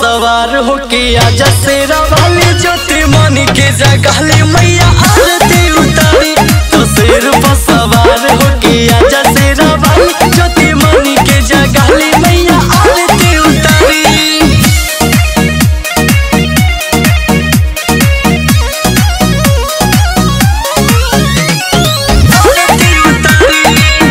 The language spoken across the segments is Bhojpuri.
सवार होके आजा शेरा वाली ज्योति मन के जगाली मैया आरती उतारी तो शेर पर सवार होके आजा शेरा वाली ज्योति मन के जगाली मैया आरती उतारी आरती उतारी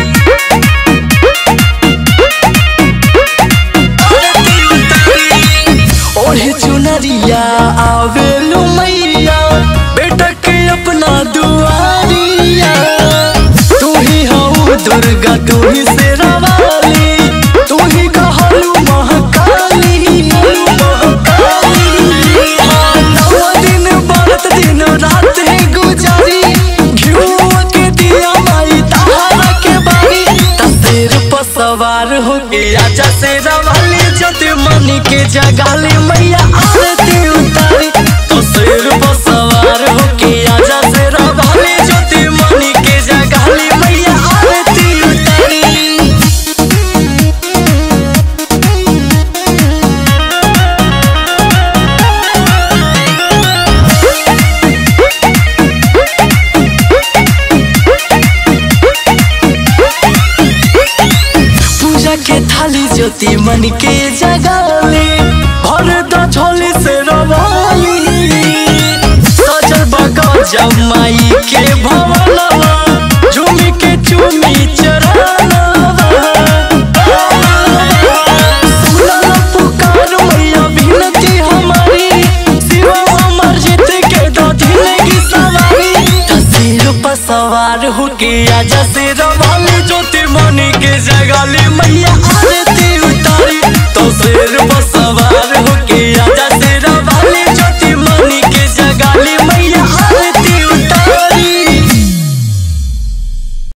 आरती उतारी ओढ़े चुनरिया आवेलू मैया बेटा के अपना दुआरिया तू ही हऊ दुर्गा तू ही शेरावाली तू ही कहलू महाकाली महाकाली हाँ, नौ दिन बारत दिन रात है गुजारी घिउआ के दिया माई तारा के बारी तस्वीर पर सवार हो गया आजा शेरा वाली ज्योति मन के जगाली मैया आरती उतारी तो शेर पर सवार हो के आजा शेरा वाली ज्योति मन के जगाली मैया आरती उतारी पूजा के थाली ज्योति मन के जगाले भर द झोली से रवाली सजल बगा जमाई के भवा